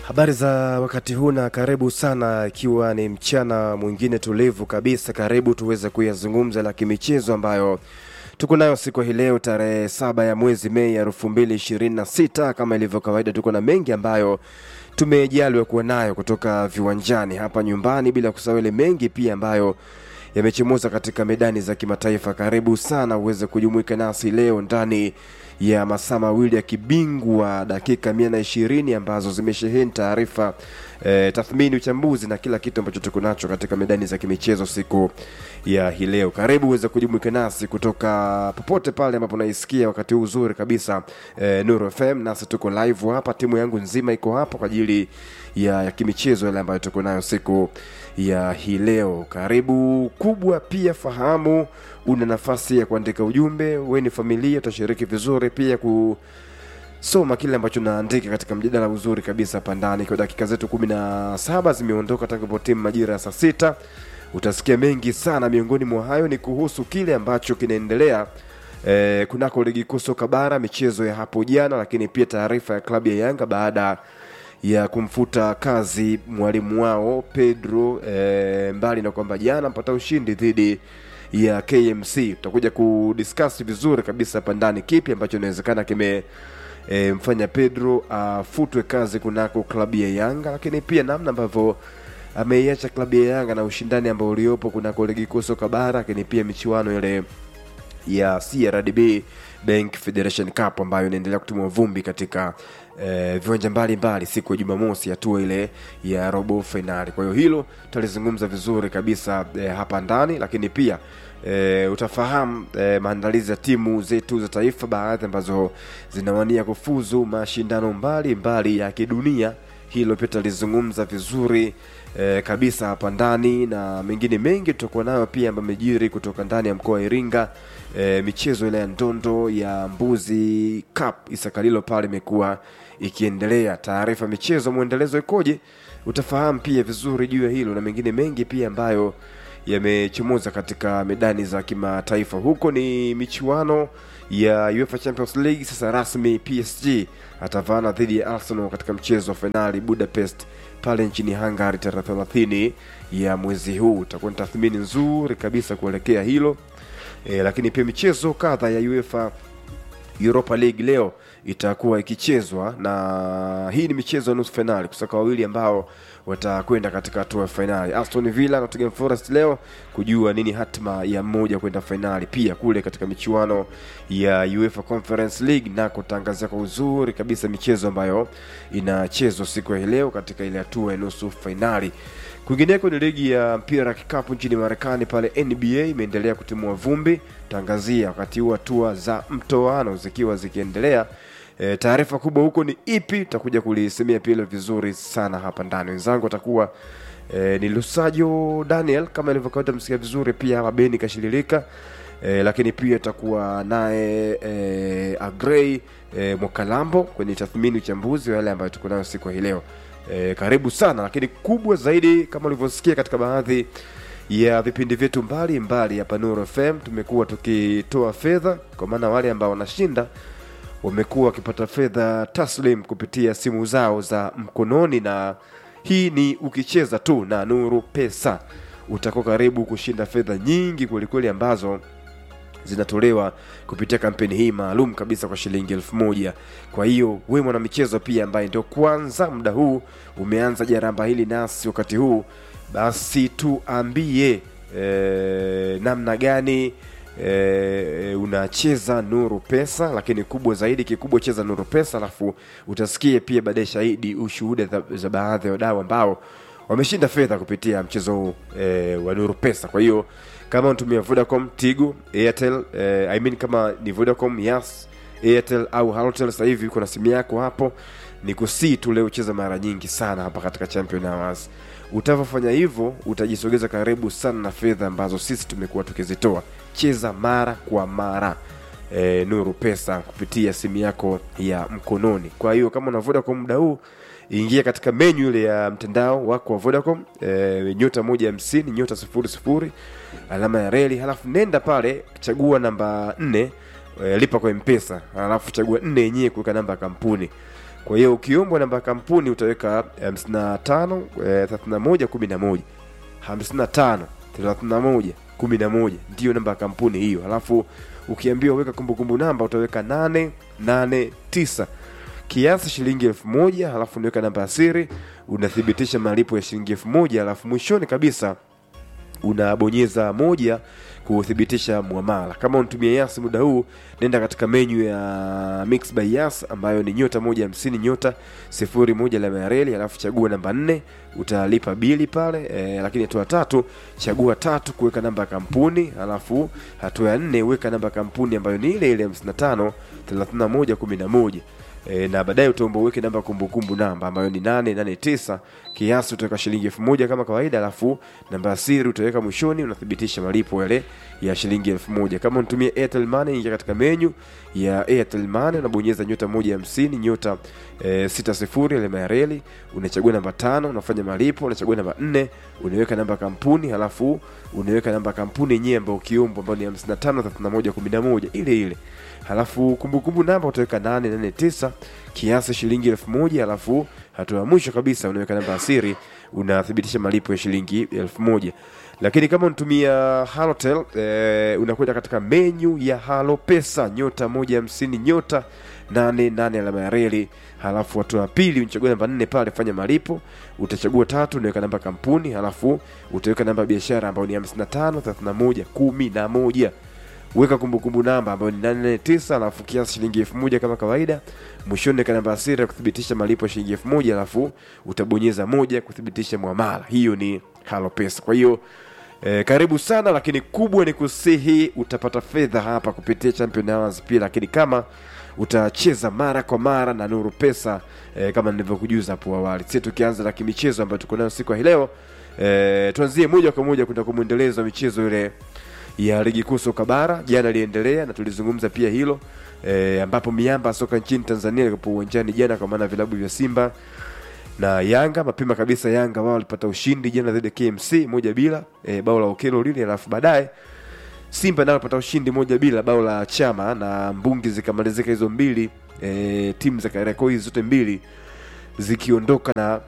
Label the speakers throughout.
Speaker 1: Habari za wakati huu na karibu sana, ikiwa ni mchana mwingine tulivu kabisa. Karibu tuweze kuyazungumza la kimichezo ambayo tuko nayo siku hii leo tarehe saba ya mwezi Mei elfu mbili ishirini na sita. Kama ilivyo kawaida, tuko na mengi ambayo tumejaliwa kuwa nayo kutoka viwanjani hapa nyumbani, bila kusahau ile mengi pia ambayo yamechomoza katika medani za kimataifa. Karibu sana uweze kujumuika nasi leo ndani ya masaa mawili ya kibingwa, dakika mia na ishirini ambazo zimesheheni taarifa e, tathmini, uchambuzi na kila kitu ambacho tuko nacho katika medani za kimichezo siku ya hii leo. Karibu uweze kujumuika nasi kutoka popote pale ambapo naisikia wakati huu uzuri kabisa e, Nuru FM, nasi tuko live hapa, timu yangu nzima iko hapa kwa ajili ya, ya kimichezo yale ambayo tuko nayo siku ya hii leo. Karibu kubwa pia, fahamu una nafasi ya kuandika ujumbe, we ni familia, utashiriki vizuri pia ku soma kile ambacho naandika katika mjadala uzuri kabisa hapa ndani. Kwa dakika zetu kumi na saba zimeondoka tangu timu majira ya saa sita. Utasikia mengi sana, miongoni mwa hayo ni kuhusu kile ambacho kinaendelea eh, kunako ligi kuu soka bara, michezo ya hapo jana, lakini pia taarifa ya klabu ya Yanga baada ya kumfuta kazi mwalimu wao Pedro eh, mbali na kwamba jana mpata ushindi dhidi ya KMC. Tutakuja kudiscuss vizuri kabisa hapa ndani kipi ambacho inawezekana kime e, mfanya Pedro afutwe kazi kunako klabu ya Yanga, lakini pia namna ambavyo ameiacha klabu ya Yanga na ushindani ambao uliopo kunako ligi kuu soka bara, lakini pia michuano ile ya CRDB Bank Federation Cup ambayo inaendelea kutumwa vumbi katika eh, viwanja mbalimbali siku ya Jumamosi, hatua ile ya robo fainali. Kwa hiyo hilo tutalizungumza vizuri kabisa eh, hapa ndani, lakini pia E, utafahamu e, maandalizi ya timu zetu za taifa baadhi ambazo zinawania kufuzu mashindano mbalimbali mbali ya kidunia. Hilo pia tutalizungumza vizuri e, kabisa hapa ndani, na mengine mengi tutakuwa nayo pia ambayo amejiri kutoka ndani ya mkoa wa Iringa. E, michezo ile ya ndondo ya Mbuzi Cup Isakalilo pale imekuwa ikiendelea. Taarifa michezo mwendelezo ikoje, utafahamu pia vizuri juu ya hilo na mengine mengi pia ambayo yamechomoza katika medani za kimataifa. Huko ni michuano ya UEFA Champions League. Sasa rasmi PSG atavaana dhidi ya Arsenal katika mchezo wa fainali Budapest pale nchini Hungary tarehe 30 ya mwezi huu. Itakuwa ni tathmini nzuri kabisa kuelekea hilo e, lakini pia michezo kadha ya UEFA Europa League leo itakuwa ikichezwa na hii ni michezo ya nusu fainali kusaka wawili ambao watakwenda katika hatua ya fainali. Aston Villa na Nottingham Forest leo kujua nini hatima ya mmoja kwenda fainali. Pia kule katika michuano ya UEFA Conference League nako tangazia kwa uzuri kabisa michezo ambayo inachezwa siku ya leo katika ile hatua ya nusu fainali. Kwingineko ni ligi ya mpira wa kikapu nchini Marekani pale NBA imeendelea kutimua vumbi, tangazia wakati huu hatua za mtoano zikiwa zikiendelea. E, taarifa kubwa huko ni ipi? Tutakuja kulisemea pia vizuri sana hapa ndani. Wenzangu watakuwa e, ni Lusajo Daniel kama ilivyokawaida, msikia vizuri pia hapa Beni Kashililika e, lakini pia tutakuwa naye e, Agrey e, Mwakalambo kwenye tathmini uchambuzi wa yale ambayo tuko nayo siku hii leo. E, karibu sana, lakini kubwa zaidi kama ulivyosikia katika baadhi ya vipindi vyetu mbalimbali hapa Nuru FM tumekuwa tukitoa fedha kwa maana wale ambao wanashinda wamekuwa wakipata fedha taslim kupitia simu zao za mkononi, na hii ni ukicheza tu na Nuru Pesa utakuwa karibu kushinda fedha nyingi kwelikweli ambazo zinatolewa kupitia kampeni hii maalum kabisa kwa shilingi elfu moja. Kwa hiyo we mwanamichezo pia ambaye ndio kwanza muda huu umeanza jaramba hili nasi wakati huu, basi tuambie e, namna gani e, unacheza Nuru Pesa, lakini kubwa zaidi, kikubwa cheza Nuru Pesa, alafu utasikia pia baadaye shahidi ushuhuda za, za baadhi ya wadau ambao wameshinda fedha kupitia mchezo huu e, wa Nuru Pesa. Kwa hiyo kama unatumia Vodacom, Tigo, Airtel eh, I mean kama ni Vodacom, Yas, Airtel au Halotel, sasa hivi kuna simu yako hapo, ni kusii tu leo ucheza mara nyingi sana hapa katika Champion Hours. Utavyofanya hivyo utajisogeza karibu sana na fedha ambazo sisi tumekuwa tukizitoa. Cheza mara kwa mara e, Nuru Pesa kupitia simu yako ya mkononi. Kwa hiyo kama una Vodacom muda huu ingia katika menyu ile ya mtandao wako wa Vodacom e, nyota moja hamsini nyota sifuri sifuri alama ya reli, halafu nenda pale chagua namba nne e, lipa kwa mpesa, halafu chagua nne yenyewe kuweka namba ya kampuni. kwa hiyo ukiombwa namba ya kampuni utaweka 55 eh, 31 11 55 31 11 ndiyo namba ya kampuni hiyo alafu ukiambiwa weka kumbukumbu namba utaweka 889 kiasi shilingi elfu moja halafu unaweka namba ya siri unathibitisha malipo ya shilingi elfu moja halafu mwishoni kabisa unabonyeza moja kuthibitisha mwamala kama unatumia yas muda huu nenda katika menyu ya mix by yas ambayo ni nyota moja hamsini nyota sifuri moja la mareli alafu chagua namba nne utalipa bili pale e, lakini hatua tatu chagua tatu kuweka namba ya kampuni alafu hatua ya nne weka namba ya kampuni ambayo ni ile ile 55 31 11 e, na baadaye utaomba uweke namba ya kumbukumbu namba ambayo ni 889 kiasi utaweka shilingi elfu moja kama kawaida alafu namba ya siri utaweka mwishoni unathibitisha malipo yale ya shilingi elfu moja kama unatumia airtel money ingia katika menyu ya airtel money unabonyeza nyota moja hamsini nyota e, sita sifuri alama ya reli unachagua namba tano unafanya malipo unachagua namba nne unaweka namba ya kampuni halafu unaweka namba ya kampuni yenyewe ambayo ukiombwa ambayo ni 55 31 11 ile ile halafu kumbukumbu namba utaweka 889 kiasi shilingi elfu moja halafu hatua ya mwisho kabisa unaweka namba ya siri unathibitisha malipo ya shilingi elfu moja lakini kama unatumia halotel eh, unakwenda katika menyu ya halo pesa nyota moja hamsini nyota nane nane alama ya reli halafu hatua ya pili unachagua namba nne pale fanya malipo utachagua tatu unaweka namba ya kampuni halafu utaweka namba ya biashara ambayo ni 55 31 11 weka kumbukumbu namba ambayo ni 889 alafu kiasi shilingi elfu moja kama kawaida mwishoni weka namba ya siri ya kuthibitisha malipo ya shilingi elfu moja alafu utabonyeza moja kuthibitisha mwamala hiyo ni halo pesa kwa hiyo E, karibu sana lakini kubwa ni kusihi utapata fedha hapa kupitia champion hours pia lakini kama utacheza mara kwa mara na nuru pesa e, kama nilivyokujuza hapo awali sisi tukianza na kimichezo ambayo tuko nayo siku ya hii leo e, tuanzie moja kwa moja kwenda kwa mwendelezo wa michezo ile ya ligi kuu soka bara jana iliendelea na tulizungumza pia hilo e, ambapo miamba ya soka nchini tanzania ilikuwa uwanjani jana kwa maana vilabu vya simba na yanga mapema kabisa yanga wao walipata ushindi jana dhidi ya kmc moja bila e, bao la okelo lile alafu baadaye simba nao walipata ushindi moja bila bao la chama na mbungi zikamalizika hizo mbili e, timu za kariakoo hizi zote mbili zikiondoka na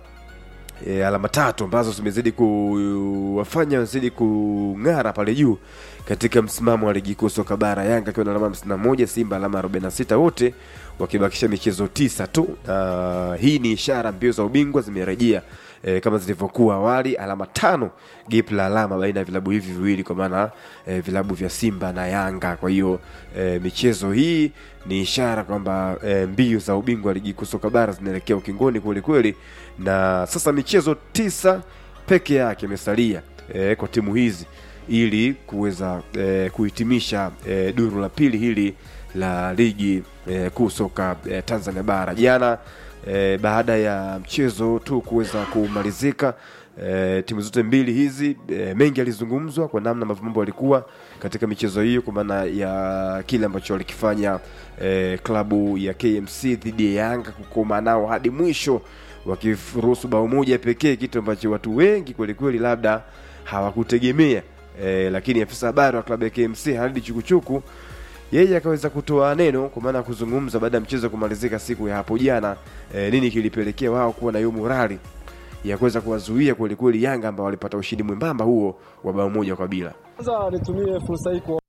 Speaker 1: e, alama tatu ambazo zimezidi kuwafanya wazidi kung'ara pale juu katika msimamo wa ligi kuu soka bara yanga akiwa na alama 51 simba alama 46 wote wakibakisha michezo tisa tu uh, hii ni ishara mbio za ubingwa zimerejea e, kama zilivyokuwa awali alama tano gap la alama baina ya vilabu hivi viwili kwa maana e, vilabu vya simba na yanga kwa hiyo e, michezo hii ni ishara kwamba e, mbio za ubingwa wa ligi kuu soka bara zinaelekea ukingoni kweli kweli na sasa michezo tisa peke yake imesalia e, kwa timu hizi ili kuweza e, kuhitimisha e, duru la pili hili la ligi e, kuu soka e, Tanzania bara jana e, baada ya mchezo tu kuweza kumalizika e, timu zote mbili hizi e, mengi alizungumzwa kwa namna ambavyo mambo yalikuwa katika michezo hiyo kwa maana ya kile ambacho walikifanya e, klabu ya KMC dhidi ya Yanga kukoma nao hadi mwisho wakiruhusu bao moja pekee kitu ambacho watu wengi kwelikweli labda hawakutegemea e, lakini afisa habari wa klabu ya KMC Halidi Chukuchuku yeye akaweza kutoa neno kwa maana ya kuzungumza baada ya mchezo kumalizika siku ya hapo jana e, nini kilipelekea wao kuwa na hiyo morali ya kuweza kuwazuia kwelikweli Yanga ambao walipata ushindi mwembamba huo wa bao moja kwa bila.
Speaker 2: Kwanza nitumie fursa hii kwa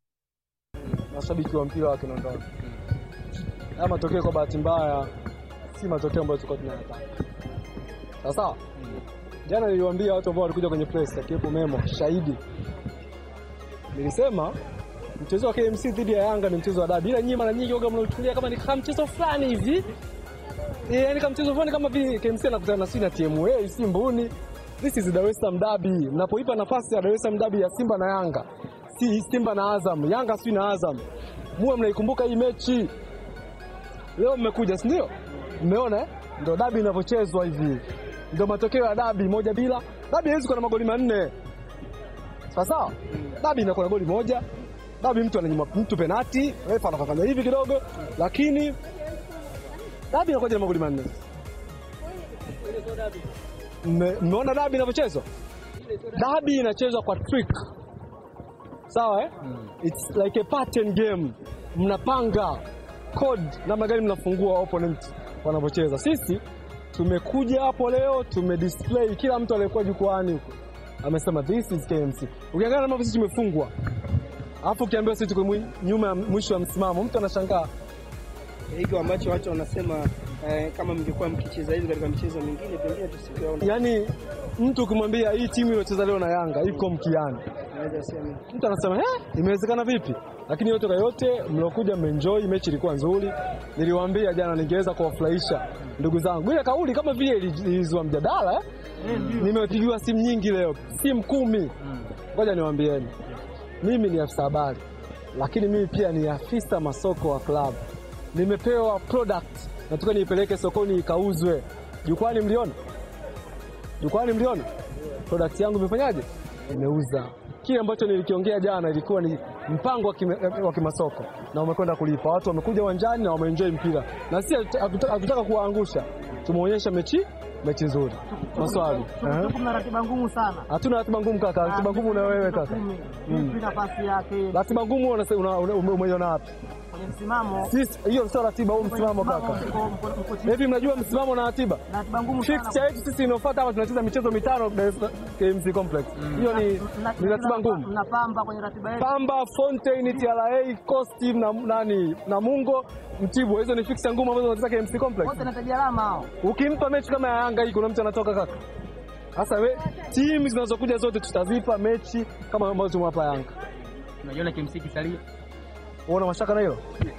Speaker 2: mashabiki wa mpira wa Kinondoni. Haya matokeo kwa bahati mbaya si matokeo ambayo tulikuwa tunayataka. Sawa sawa? Jana niliwaambia watu ambao walikuja kwenye press akiwepo Memo shahidi. Nilisema mchezo wa KMC dhidi ya Yanga ni mchezo wa dabi, ila nyinyi mara nyingi waga mnauchukulia kama ni kama mchezo fulani hivi Eh, yaani kama mchezo fulani kama vile KMC anakutana na Sina TMA si mbuni. This is Dar es Salaam derby. Mnapoipa nafasi ya Dar es Salaam derby ya Simba na Yanga, si Simba na Azam, Yanga si na Azam, muwe mnaikumbuka hii mechi. Leo mmekuja, si ndio? Mmeona eh? Ndio dabi inavyochezwa hivi, ndio matokeo ya dabi, moja bila. Dabi haiwezi kuwa na magoli manne, sawa sawa? Dabi inakuwa na goli moja, dabi mtu ananyima mtu penati, refa anafanya hivi kidogo, lakini dabi inakuwa na magoli manne. Mme- Mmeona dabi inavyochezwa? Dabi inachezwa kwa trick, sawa eh? It's like a pattern game. Mnapanga code namna gani mnafungua opponent wanavyocheza. Sisi tumekuja hapo leo tumedisplay, kila mtu aliyekuwa jukwani huko amesema this is KMC. Ukiangalia ambavyo sisi tumefungwa, alafu ukiambiwa sisi tuko mwi- nyuma ya mwisho wa msimamo, mtu anashangaa.
Speaker 3: hiko ambacho watu wanasema eh, kama mngekuwa mkicheza hivi katika michezo mingine pengine tusingeona.
Speaker 2: Yaani mtu ukimwambia hii timu iliyocheza leo na Yanga iko mkiani,
Speaker 3: Naweza sema
Speaker 2: mtu anasema eh, imewezekana vipi? Lakini yote kwa yote, mliokuja mmeenjoy, mechi ilikuwa nzuri. Niliwaambia jana ningeweza kuwafurahisha ndugu zangu. Ile kauli kama vile ili- ilizua mjadala eh? Nimepigiwa simu nyingi leo, simu kumi. Ngoja niwaambieni, mimi ni afisa habari, lakini mimi pia ni afisa masoko wa klabu. Nimepewa product, nataka niipeleke sokoni ikauzwe. Jukwani mliona? Jukwani mliona? Product yangu imefanyaje? Imeuza. Kile ambacho nilikiongea jana ilikuwa ni mpango wa kime- wa kimasoko na umekwenda kulipa. Watu wamekuja uwanjani na wameenjoy mpira, na sisi hatuta- hatuta- hatutaka kuwaangusha, tumeonyesha mechi mechi nzuri. Maswali Ehe.
Speaker 4: Tuko na ratiba ngumu sana.
Speaker 2: hatuna ratiba ngumu kaka, ratiba ngumu na wewe kaka.
Speaker 4: Vipi nafasi yake
Speaker 2: Ratiba ngumu unase- una- una- ume- umeiona wapi?
Speaker 4: kwenye msimamo?
Speaker 2: Sisi hiyo sio ratiba, huu msimamo kaka.
Speaker 4: Mko- mko- mko chini.
Speaker 2: Hivi mnajua msimamo na ratiba?
Speaker 4: Na ratiba ngumu sana.
Speaker 2: Fixture yetu sisi inayofuata hapa tunacheza michezo mitano Dar es Salaam KMC Complex. Hiyo ni
Speaker 4: Mna-
Speaker 2: ni ratiba ngumu.
Speaker 4: Mnapamba kwenye ratiba yetu.
Speaker 2: Pamba, Fontaine, TRA, Coast na nani na Mungo, Mtibwa. Hizo ni fixture ngumu ambazo wanacheza KMC Complex.
Speaker 4: Wote nataja alama hao.
Speaker 2: Ukimpa mechi kama ya Yanga hii kuna mtu anatoka kaka. Sasa we timu zinazokuja zote tutazipa mechi kama ambazo tumewapa Yanga.
Speaker 4: Unaiona KMC kisalia.
Speaker 2: Uona mashaka na hilo?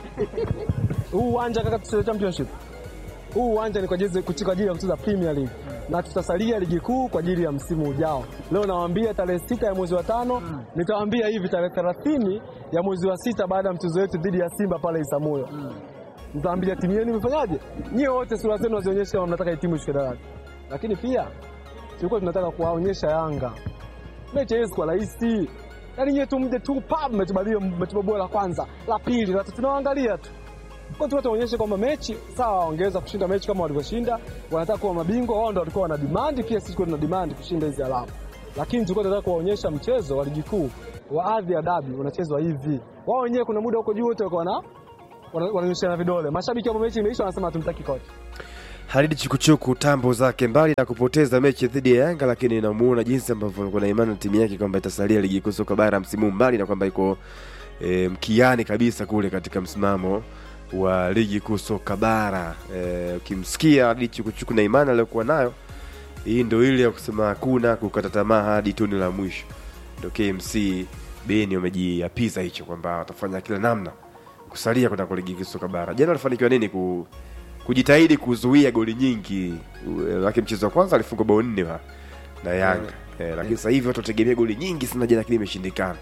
Speaker 2: Huu uwanja kaka tucheze championship. Huu uwanja ni kwa ajili kwa ajili ya kucheza Premier League. Na tutasalia ligi kuu kwa ajili ya msimu ujao. Leo nawaambia tarehe sita ya mwezi wa tano, nitawaambia hivi tarehe 30 ya mwezi wa sita baada ya mchezo wetu dhidi ya Simba pale Isamuyo. Nitawaambia timu yenu imefanyaje? Nyie wote sura zenu wazionyeshe kama mnataka hii timu ishuke daraja. Lakini pia tulikuwa tunataka kuwaonyesha Yanga mechi haiwezi kuwa rahisi. Yaani nyie tu mje tu pap mmetubalia mmetubabua la kwanza, la pili, la tatu tunawaangalia tu. Kwa hiyo tuonyeshe kwamba mechi sawa, wangeweza kushinda mechi kama walivyoshinda, wanataka kuwa mabingwa, wao ndio walikuwa wana demand, pia sisi tulikuwa tuna demand kushinda hizi alama. Lakini tulikuwa tunataka kuwaonyesha mchezo wa ligi kuu wa ardhi ya dabi unachezwa hivi. Wao wenyewe kuna muda huko juu wote walikuwa wana wana- wananyosheana vidole. Mashabiki wa mechi imeisha wanasema hatumtaki kocha.
Speaker 1: Halidi Chukuchuku tambo zake mbali na kupoteza mechi dhidi ya Yanga, lakini namuona jinsi ambavyo alikuwa na imani na timu yake kwamba itasalia ligi kuu soka bara msimu huu, mbali na kwamba iko e, mkiani kabisa kule katika msimamo wa ligi kuu soka bara. E, ukimsikia Halidi Chukuchuku na imani aliyokuwa nayo, hii ndio ile ya kusema hakuna kukata tamaa hadi tuni la mwisho. Ndio KMC Beni wamejiapiza hicho kwamba watafanya kila namna kusalia kwenda kwa ligi kuu soka bara. Jana walifanikiwa nini ku kujitahidi kuzuia goli nyingi U- lakini mchezo wa kwanza alifunga bao nne wa- na Yanga eh, lakini sasa hivi watu wategemea goli nyingi sana jana, lakini imeshindikana.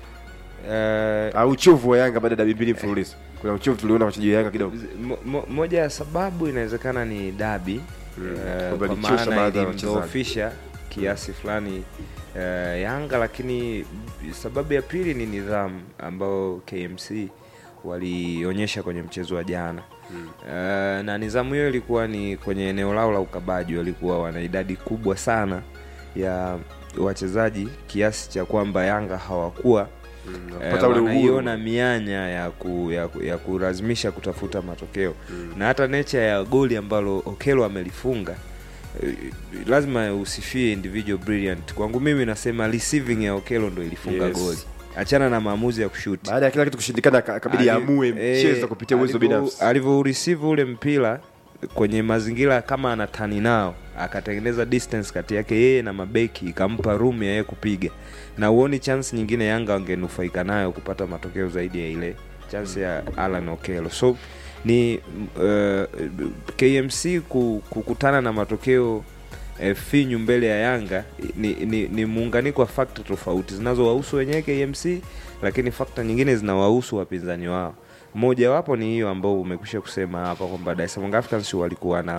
Speaker 5: Eh,
Speaker 1: Au uchovu wa Yanga baada ya dabi mbili mfululizo, kuna uchovu tuliona wachezaji wa Yanga kidogo.
Speaker 5: mo, mo, moja ya sababu inawezekana ni dabi
Speaker 1: Mm,
Speaker 5: eh,
Speaker 1: kwamba
Speaker 5: kwa
Speaker 1: ilichosha
Speaker 5: maana
Speaker 1: baadhi ya wachezaji.
Speaker 5: ilimdhoofisha kiasi fulani eh, Yanga, lakini sababu ya pili ni nidhamu ambayo KMC walionyesha kwenye mchezo wa jana Eh, na nidhamu hiyo ilikuwa ni kwenye eneo lao la ukabaji, walikuwa wana idadi kubwa sana ya wachezaji kiasi cha kwamba Yanga hawakuwa Eh,
Speaker 1: Pata ule uhuru.
Speaker 5: wanaiona mianya ya, ku, ya, ku- ya kulazimisha kutafuta matokeo na hata nature ya goli ambalo Okelo amelifunga eh, lazima usifie individual brilliant. Kwangu mimi nasema receiving ya Okelo ndo ilifunga
Speaker 1: Yes.
Speaker 5: goli, achana na maamuzi ya kushuti
Speaker 1: Baada ya kila kitu kushindikana, aka- akabidi
Speaker 5: Ali-
Speaker 1: aamue
Speaker 5: eh,
Speaker 1: mchezo kupitia uwezo
Speaker 5: alivyo-
Speaker 1: binafsi.
Speaker 5: alivyoreceive ule mpira kwenye mazingira kama anatani nao akatengeneza distance kati yake yeye na mabeki ikampa room ya yeye kupiga na uoni chance nyingine yanga wangenufaika nayo kupata matokeo zaidi ya ile chance ya alan okelo so ni uh, kmc ku- kukutana na matokeo eh, finyu mbele ya yanga ni, ni, ni muunganiko wa fakta tofauti zinazowahusu wenyewe kmc lakini fakta nyingine zinawahusu wapinzani wao mojawapo ni hiyo ambao umekwisha kusema hapa kwamba Dar es Salaam Africans walikuwa na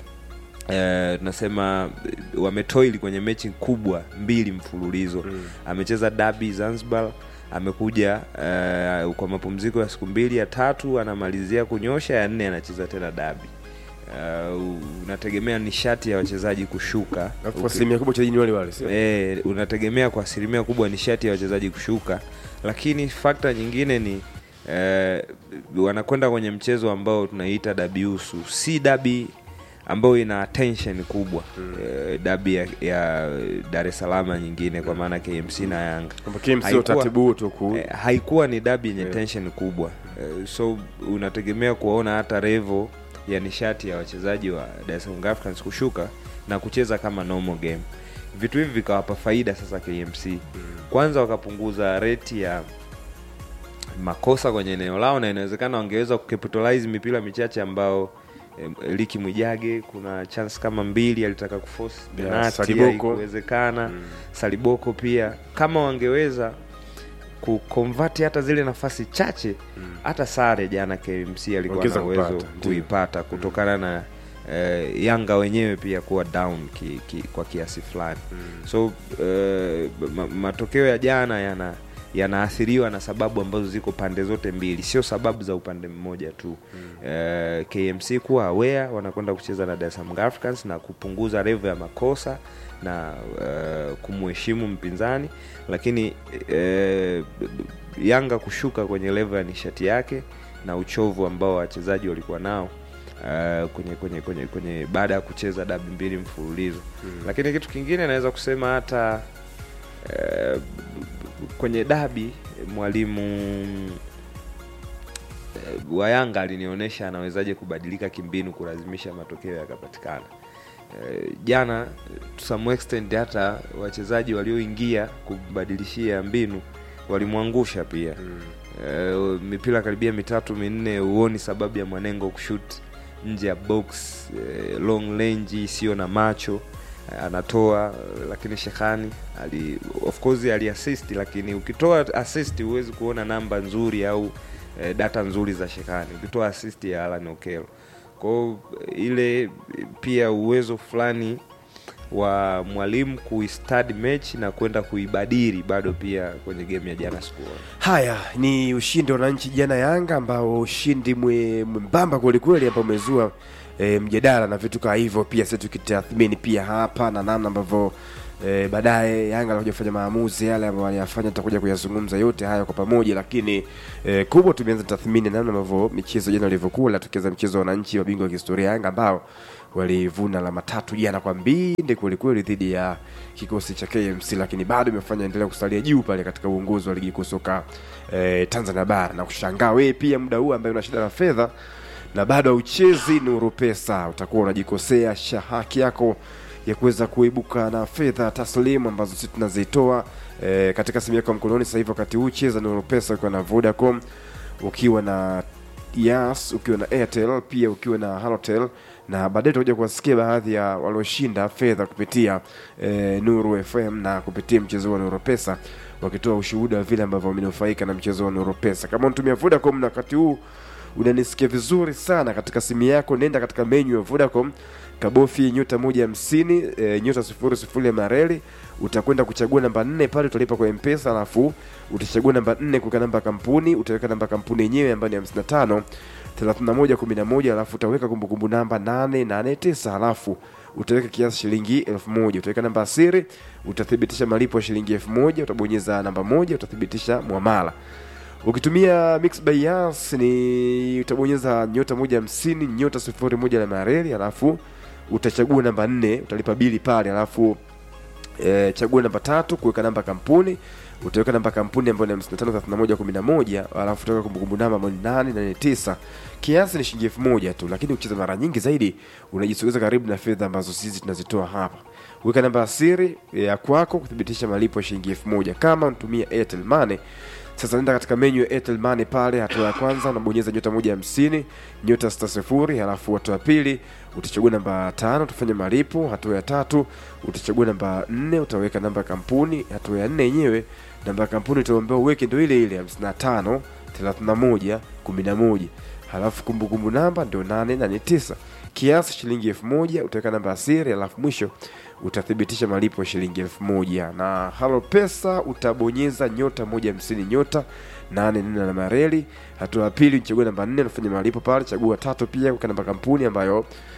Speaker 5: eh, tunasema eh, wametoili kwenye mechi kubwa mbili mfululizo mm. amecheza dabi Zanzibar amekuja eh, kwa mapumziko ya siku mbili ya tatu anamalizia kunyosha ya nne anacheza tena dabi uh, unategemea nishati ya wachezaji kushuka
Speaker 1: Alafu kwa
Speaker 5: Uki-
Speaker 1: asilimia kubwa wachezaji ni wale wale, sio?
Speaker 5: e, unategemea kwa asilimia kubwa nishati ya wachezaji kushuka lakini fakta nyingine ni eh, wanakwenda kwenye mchezo ambao tunaita dabi usu si dabi ambayo ina attention kubwa mm. eh, dabi ya, ya dar es salaam nyingine kwa maana kmc na yanga
Speaker 1: kwamba KMC
Speaker 5: Haikuwa-
Speaker 1: utaratibu huu tu ku
Speaker 5: eh, haikuwa ni dabi yenye tension kubwa eh, so unategemea kuwaona hata revo ya nishati ya wachezaji wa Dar es Salaam Africans kushuka na kucheza kama normal game vitu hivi vikawapa faida sasa KMC kwanza wakapunguza reti ya makosa kwenye eneo lao na inawezekana wangeweza kucapitalize mipira michache ambao eh, Liki Mwijage kuna chance kama mbili alitaka kuforce
Speaker 1: Yeah,
Speaker 5: penalty
Speaker 1: Saliboko.
Speaker 5: haikuwezekana Saliboko pia kama wangeweza kuconvert hata zile nafasi chache hata sare jana KMC alikuwa
Speaker 1: Wangeweza
Speaker 5: na uwezo
Speaker 1: kupata, ndio.
Speaker 5: kuipata kutokana na eh, Yanga wenyewe pia kuwa down ki, ki, kwa kiasi fulani so eh, ma, matokeo ya jana yana yanaathiriwa na sababu ambazo ziko pande zote mbili sio sababu za upande mmoja tu eh, KMC kuwa aware wanakwenda kucheza na Dar es Salaam Africans na kupunguza level ya makosa na uh, kumheshimu mpinzani lakini eh, Yanga kushuka kwenye level ya nishati yake na uchovu ambao wachezaji walikuwa nao uh, kwenye kwenye kwenye kwenye baada ya kucheza dabi mbili mfululizo lakini kitu kingine naweza kusema hata eh, kwenye dabi mwalimu eh, wa Yanga alinionyesha anawezaje kubadilika kimbinu kulazimisha matokeo yakapatikana. Eh, jana to some extent hata wachezaji walioingia kubadilishia mbinu walimwangusha pia eh, mipira karibia mitatu minne, huoni sababu ya Mwanengo kushut nje ya box eh, long range isiyo na macho eh, anatoa eh, lakini Shekhani ali of course aliassist, lakini ukitoa assist huwezi kuona namba nzuri au eh, data nzuri za Shekhani ukitoa assist ya Alan Okello. Kwa hiyo ile pia uwezo fulani wa mwalimu kuistadi mechi na kwenda kuibadili bado pia kwenye game ya jana sikuona.
Speaker 1: haya ni ushindi wa wananchi jana yanga ambao ushindi mwe- mwembamba kwelikweli ambao umezua e, mjadala na vitu kama hivyo pia sisi tukitathmini pia hapa na namna ambavyo e, baadaye yanga alikuja kufanya maamuzi yale ambayo waliyafanya tutakuja kuyazungumza yote haya kwa pamoja lakini e, kubwa tumeanza tathmini namna ambavyo michezo jana ilivyokuwa tukianza mchezo wa wananchi mabingwa wa kihistoria yanga ambao walivuna alama tatu jana kwa mbinde kwelikweli dhidi ya kikosi cha KMC, lakini bado imefanya endelea kusalia juu pale katika uongozi wa ligi kuu soka eh, Tanzania bara na kushangaa wewe pia muda huu ambaye una shida na fedha na bado hauchezi Nuru Pesa, utakuwa unajikosea sha haki yako ya kuweza kuibuka na fedha taslimu ambazo sisi tunazitoa eh, katika simu yako ya mkononi sasa hivi. Wakati huu cheza Nuru Pesa ukiwa na Vodacom, ukiwa na Yas, ukiwa na Airtel, pia ukiwa na Halotel na baadaye tutakuja kuwasikia baadhi ya walioshinda fedha kupitia eh, Nuru FM na kupitia mchezo wa Nuru Pesa wakitoa ushuhuda wa vile ambavyo wamenufaika na mchezo wa Nuru Pesa. Kama unatumia Vodacom na wakati huu unanisikia vizuri sana katika simu yako, nenda katika menyu ya Vodacom kabofi nyota moja hamsini e, nyota sifuri sifuri ya mareli utakwenda kuchagua namba nne pale utalipa kwa mpesa alafu utachagua namba nne kuweka namba ya kampuni utaweka namba ya kampuni yenyewe ambayo ni hamsini na tano thelathini na moja kumi na moja alafu utaweka kumbukumbu namba nane nane tisa alafu utaweka kiasi shilingi elfu moja utaweka namba ya siri utathibitisha malipo ya shilingi elfu moja utabonyeza namba moja utathibitisha mwamala ukitumia mix by Yas ni utabonyeza nyota moja hamsini nyota sifuri moja na mareli alafu utachagua namba nne utalipa bili pale alafu e, chagua namba tatu kuweka namba ya kampuni utaweka namba ya kampuni ambayo ni hamsini na tano thelathini na moja kumi na moja alafu utaweka kumbukumbu namba ambayo ni nane nane tisa kiasi ni shilingi elfu moja tu lakini ukicheza mara nyingi zaidi unajisogeza karibu na fedha ambazo sisi tunazitoa hapa weka namba ya siri ya kwako kuthibitisha malipo ya shilingi elfu moja kama unatumia airtel money sasa nenda katika menyu ya Airtel Money pale, hatua ya kwanza unabonyeza nyota moja hamsini nyota sita sifuri halafu hatua ya pili utachagua namba tano utafanya malipo. Hatua ya tatu utachagua namba nne utaweka namba ya kampuni. Hatua ya nne yenyewe namba ya kampuni utaombewa uweke ndio ile ile hamsini na tano thelathini na moja kumi na moja halafu kumbukumbu namba ndio nane nane tisa kiasi shilingi elfu moja utaweka namba ya siri halafu mwisho utathibitisha malipo ya shilingi elfu moja na halo pesa utabonyeza nyota moja hamsini nyota nane nne na mareli hatua ya pili uchagua namba nne unafanya malipo pale chagua tatu pia weka namba kampuni ambayo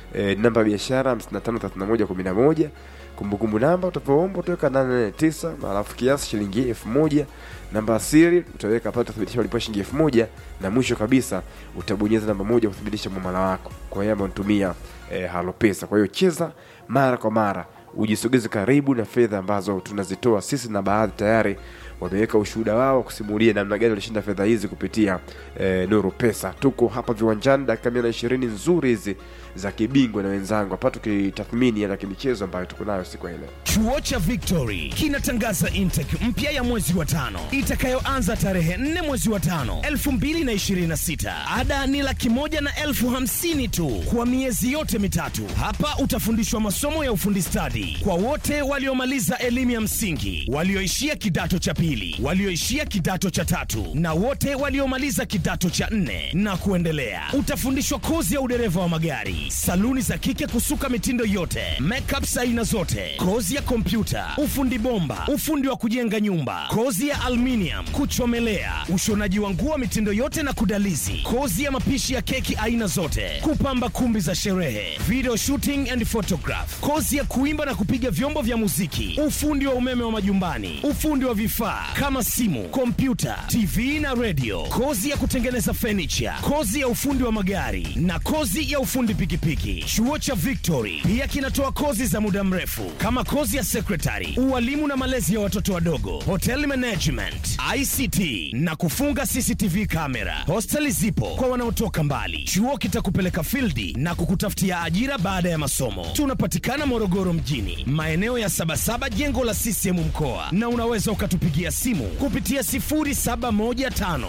Speaker 1: e, namba ya biashara 553111 kumbukumbu namba utavyoomba utaweka 889 alafu kiasi shilingi elfu moja namba ya siri utaweka pale utathibitisha ulipa shilingi elfu moja na mwisho kabisa utabonyeza namba moja kuthibitisha mwamala wako kwa hiyo ambao unatumia e, halo pesa kwa hiyo cheza mara kwa mara ujisogeze karibu na fedha ambazo tunazitoa sisi na baadhi tayari wameweka ushuhuda wao kusimulia namna gani walishinda fedha hizi kupitia eh, nuru pesa tuko hapa viwanjani dakika mia na ishirini nzuri hizi za kibingwa na wenzangu hapa tukitathmini ya kimichezo ambayo tuko nayo siku ya leo
Speaker 6: Chuo cha Victory kinatangaza intake mpya ya mwezi wa tano itakayoanza tarehe 4 mwezi wa tano 2026. Ada ni laki moja na elfu hamsini tu kwa miezi yote mitatu. Hapa utafundishwa masomo ya ufundi stadi kwa wote waliomaliza elimu ya msingi, walioishia kidato cha pili, walioishia kidato cha tatu na wote waliomaliza kidato cha nne na kuendelea. Utafundishwa kozi ya udereva wa magari, saluni za kike kusuka mitindo yote, makeup aina zote, kozi ya kompyuta, ufundi bomba, ufundi wa kujenga nyumba, kozi ya aluminium, kuchomelea, ushonaji wa nguo mitindo yote na kudalizi, kozi ya mapishi ya keki aina zote, kupamba kumbi za sherehe, video shooting and photograph, kozi ya kuimba na kupiga vyombo vya muziki, ufundi wa umeme wa majumbani, ufundi wa vifaa kama simu, kompyuta, TV na radio, kozi ya kutengeneza furniture, kozi ya ufundi wa magari na kozi ya ufundi pikipiki. Chuo cha Victory pia kinatoa kozi za muda mrefu kama kozi ya secretary, ualimu na malezi ya watoto wadogo, hotel management, ICT na kufunga CCTV kamera. Hosteli zipo kwa wanaotoka mbali. Chuo kitakupeleka fildi na kukutafutia ajira baada ya masomo. Tunapatikana Morogoro mjini, maeneo ya Sabasaba, jengo la CCM mkoa, na unaweza ukatupigia simu kupitia 0715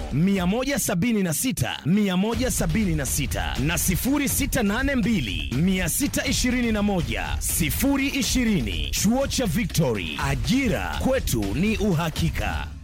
Speaker 6: 176 176 na 0682 621 020. Chuo cha Victory, ajira kwetu ni uhakika.